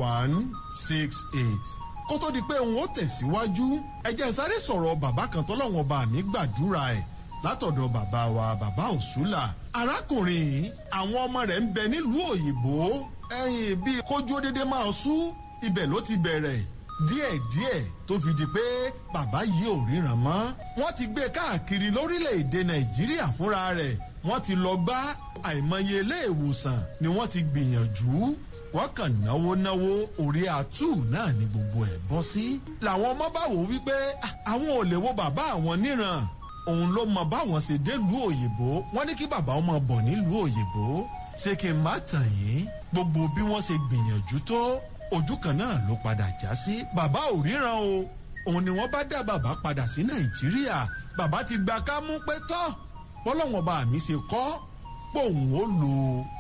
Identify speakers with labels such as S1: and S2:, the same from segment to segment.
S1: one six eight kó tó di pé òun ó tẹ̀síwájú ẹ jẹ́ sáré sọ̀rọ̀ bàbá kan tọ́lọ́wọ́n bá mi gbàdúrà ẹ̀ látọ̀dọ̀ bàbá wa bàbá òṣùlà arákùnrin àwọn ọmọ rẹ̀ ń bẹ nílùú òyìnbó ẹ̀yìn bíi kójú dédé máa sú ibẹ̀ ló ti bẹ̀rẹ̀ díẹ̀díẹ̀ tó fi di pé bàbá yìí ò ríran mọ́ wọ́n ti gbé káàkiri lórílẹ̀‐èdè nàìjíríà fúnra rẹ̀ wọ́n ti lọ gbá àìmọye ilé ìwòsàn ni wọ́n ti gbìyànjú wọ́n kàn náwó náwó orí àtú náà ni gbogbo ẹ̀ bọ́ sí. làwọn ọmọ bá wò wípé àwọn ò lè wo bàbá àwọn níran òun ló mọ báwọn ṣe délùú òyìnbó wọ́n ní kí bàbá ọmọ bọ̀ nílùú òyìnbó ṣé kí n má tàn yín gbogbo bí wọ́n ṣe gbìyànjú tó ojú kan náà ló padà já sí bàbá ò ríran o òun ni wọ́n bá dá bàbá padà sí nàìjíríà bàbá ti gba kámú pé tọ́ bọ́lọ́wọ́n bá mi ṣe kọ́ pòun ó lo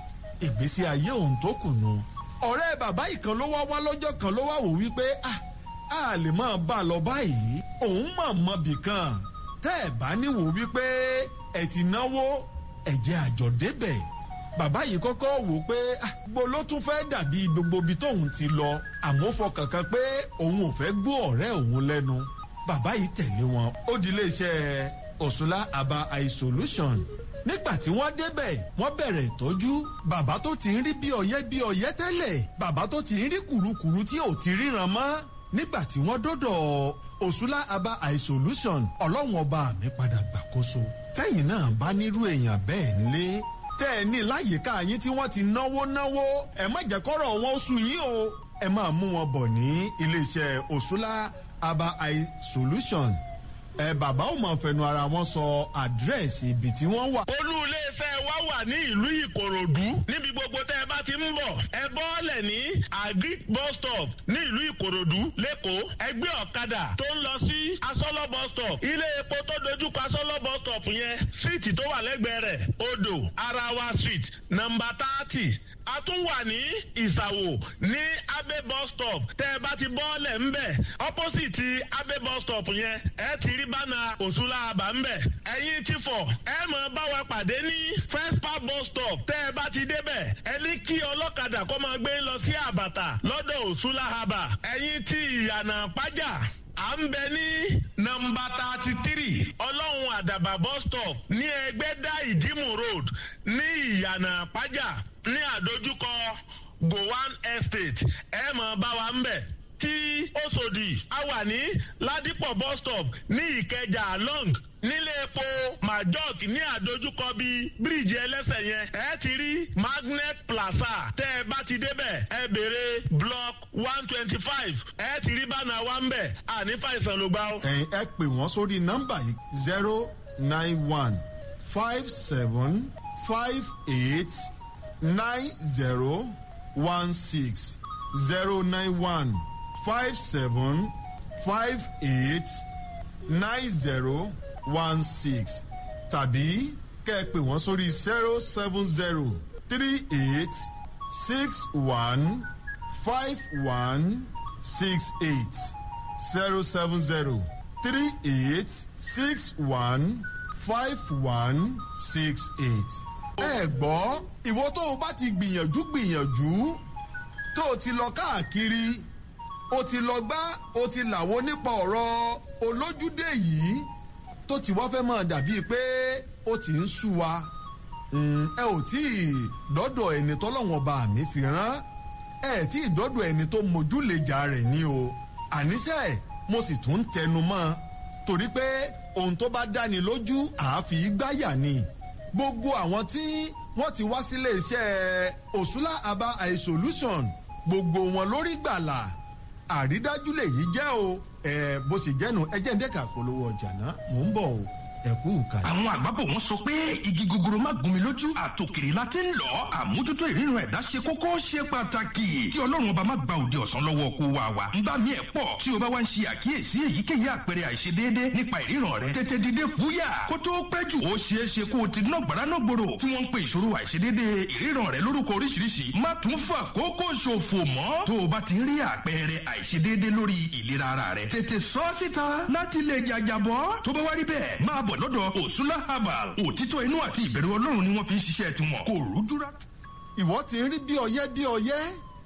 S1: ìgbésí ayé òun tó kùnú ọ̀rẹ́ bàbá ìkan ló wá wá lọ́jọ́ kan ló wá wò wípé ah a lè máa bá a lọ báyìí òun mọ̀ mọ́ bìkan tẹ́ ẹ̀ bá níwò wípé ẹ̀ ti náwó ẹ̀jẹ̀ àjọ débẹ̀ bàbá yìí kọ́kọ́ wò pé gbogbo ló tún fẹ́ dàbí gbogbo ibi tóun ti lọ àmọ́ fọkàn kan pé òun ò fẹ́ gbọ́ ọ̀rẹ́ òun lẹ́nu bàbá yìí tẹ̀lé wọn ó di iléeṣẹ́ òṣùlá aba eye solution nígbà tí wọ́n débẹ̀ wọ́n bẹ̀rẹ̀ ìtọ́jú bàbá tó ti ń rí bí ọyẹ́ bí ọyẹ́ tẹ́lẹ̀ bàbá tó ti ń rí kùrukùru tí ò ti ríran mọ́ nígbà tí wọ́n dọ́dọ̀ òṣùlá aba eye solution ọlọ́run ọba mi padà gbàkóso tẹ́yìn náà bá nírú èèyàn bẹ́ẹ̀ nílé tẹ́ ẹ ní láyìíká yín tí wọ́n ti náwó náwó ẹ má jẹ́ kọ́rọ̀ wọn sùn yín o ẹ máa mú wọn bọ̀ ní iléeṣẹ́ òṣùlá aba eye solution ẹ bàbá ò mọ̀ fẹnu ara wọn sọ àdírẹ́sì ibi tí wọ́n wà.
S2: olú iléeṣẹ́ wa wà ní ìlú ìkòròdú níbi gbogbo tẹ́ ẹ bá ti ń bọ̀ ẹ bọ́ọ̀lẹ̀ ní agric bus stop ní ìlú ìkòròdú lẹ́kọ̀ọ́ ẹgbẹ́ ọ̀kadà tó ń lọ sí asọ́lọ́ bus stop ilé epo tó dojúkọ asọ́lọ́ bus stop yẹn síìtì tó wà lẹ́gbẹ̀ẹ́ rẹ̀ odò arawa street nọmba thirty a tún wà ní ìsàwò ní abe bus stop tẹ́ ẹ bá ti bọ́ọ̀lẹ̀ ńbẹ̀ opposite abe bus stop yẹn ẹ ti rí bánà òṣùlá àbá ńbẹ̀ ẹ̀yin ti fọ̀ ẹ mọ̀ bá wa pàdé ní first park bus stop tẹ́ ẹ bá ti débẹ̀ ẹ ní kí ọlọ́kadà kó máa gbé lọ sí àbàtà lọ́dọ̀ òṣùlá àbà ẹ̀yin ti ìyànà pàjá à ń bẹ ní nọmba thirty three ọlọ́run àdàbà bus stop ní ẹgbẹ́dá ìdímù road ní ìyànà pàjá ní àdójúkọ gowan estate ẹ mọ̀ bá wa ń bẹ̀ tí Òṣòdì a wà ní Ládìpọ̀ bus stop ní Ìkẹjà long nílé epo majok ní àdójúkọ bíi bíríìjì ẹlẹ́sẹ̀ yẹn ẹ ti rí magnet plaza tẹ́ ẹ bá ti débẹ̀ ẹ béèrè block one twenty five ẹ ti rí bánà wa ń bẹ̀ àní fàìsàn ló gbá o.
S1: ẹ̀yin ẹ pè wọ́n sórí nọ́mbà yìí zero nine one five seven five eight nine zero one six zero nine one five seven five eight nine zero one six tàbí kẹ́ ẹ pè wọ́n sórí zero seven zero three eight six one five one six eight zero seven zero three eight six one five one six eight. ẹ gbọ́ ìwọ tó o bá ti gbìyànjú gbìyànjú tó o ti lọ káàkiri o ti lọ gbá o ti làwọ nípa ọ̀rọ̀ olójúdé yìí tó ti wá fẹ́ máa dàbíi pé ó ti ń sú wa ẹ ò tí ì dọ́dọ̀ ẹni tọ́lọ́wọ́n bá mi fi rán ẹ tí ì dọ́dọ̀ ẹni tó mójúlejà rẹ̀ ní o àníṣe mo sì tún ń tẹnu mọ́ torí pé ohun tó bá dáni lójú àáfi gbáyà ni gbogbo àwọn tí wọ́n ti wá sílé iṣẹ́ òṣùlá aba eye solution gbogbo wọn lórí gbàlà àrídájú lèyí jẹ́ o ẹ bó ṣe jẹ́nu ẹ jẹ́ ń dẹ́ka polówó ọjà náà mò ń bọ̀ o ẹ kú kàlẹ́.
S3: àwọn àgbàbọ̀ wọn sọ pé igi gogoro má gún mi lójú àtòkèrè la ti ń lọ àmójútó ìrírun ẹ̀dá ṣe kókó ṣe pàtàkì kí ọlọ́run ọba má gba òde ọ̀sán lọ́wọ́ kó wa wa ń bá mi ẹ̀ pọ̀ tí o bá wá ń ṣe àkíyèsí èyíkéyìí àpẹẹrẹ àìṣedéédé nípa ìríran rẹ tètè dìde fúyà kó tó pẹ́ jù ó ṣeé ṣe kó o ti ná gbàrà náà gbòòrò tí wọ́n ń pe ìṣòro àìṣedéédé ìríran rẹ lórúkọ oríṣiríṣi má tún fà kókó ṣòfò mọ́ tó o bá ti rí àpẹẹrẹ àìṣedéédé lórí ìlera ara rẹ tètè sọ síta láti lè jàjàbọ́ tó bá wá rí bẹ́ẹ̀ máa bọ̀ lọ́dọ̀ òsúlá herbal òtítọ́ inú àti ìbẹ̀rù ọlọ́run ni wọ́n fi ń ṣiṣẹ́ tiwọn kò rújú rárá.
S1: ìwọ ti ń rí bí ọyẹ́ bí ọyẹ́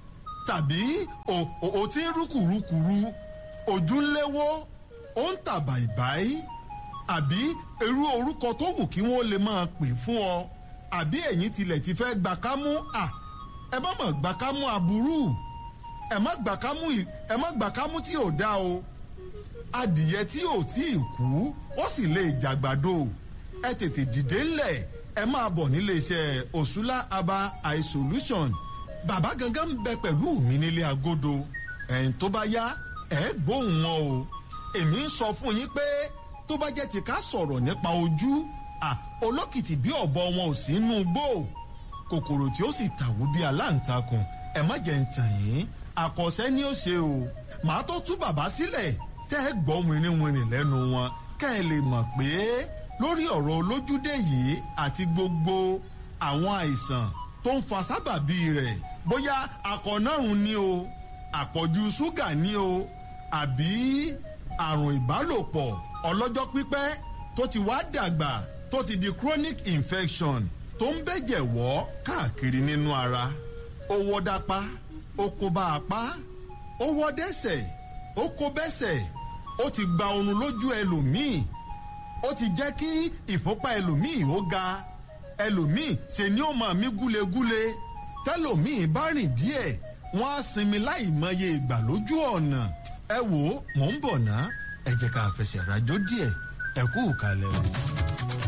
S1: tàbí o ti ń rúkùrúkùrú ojú ń léwó ó ń tà bàìbàì àbí irú orúkọ tó wù kí wọ́n lè máa pè fún ọ àbí ẹ̀yin tilẹ̀ ti fẹ́ gbà kámú à ẹ má mọ̀ gbà kámú aburú ẹ má gbà kámú ẹ má gbà kámú tí ò dá o adìyẹ tí ò tí ì kú ó sì lè jàgbàdo ẹ tètè dìde ńlẹ̀ ẹ máa bọ̀ nílé iṣẹ́ òṣùlá aba eye solution bàbá gangan ń bẹ pẹ̀lú mi nílé agodo ẹ̀yìn tó bá yá ẹ̀ gbóhùn wọn o èmi ń sọ fún yín pé tó bá jẹ́ ti ká sọ̀rọ̀ nípa ojú à olókìtì bí ọ̀bọ wọn ò sí inú gbó kòkòrò tí ó sì tàwó bí aláǹtakùn ẹ má jẹ́ ń tàn yín àkọsẹ́ ni ó ṣe o màá tó tú bàbá sílẹ̀ tẹ́ ẹ gbọ́ wìnrìnwìnrì lẹ́nu wọn kẹ́ ẹ lè mọ̀ pé lórí ọ̀rọ̀ olójúdé yìí àti gbogbo àwọn àìsàn tó ń fa sábàbí rẹ̀ bóyá akọ̀nàrùn ni o àpọ̀jù ṣúgà ni o àbí àrùn ìbálòpọ̀ ọlọ́jọ́ pípẹ́ tó ti wá dàgbà tó ti di chronic infection tó ń bẹ̀jẹ̀ wọ́ káàkiri nínú ara ó wọ́ dápá ó kó bá apá ó wọ́ dẹ́sẹ̀ ó kó bẹ́sẹ̀ ó ti gba oorun lójú ẹlòmíì ó ti jẹ́ kí ìfúnpá ẹlòmíì ó ga ẹlòmíì ṣe ni ó máa mí gúlegúle tẹlòmíì bá rìn díẹ̀ wọ́n á sinmi láì mọye ìgbà lójú ọ̀nà ẹ wò ó mò ń bọ̀ ná ẹ jẹ́ ká fẹsẹ̀ rajó díẹ̀ ẹ kú ìkàlẹ̀ o.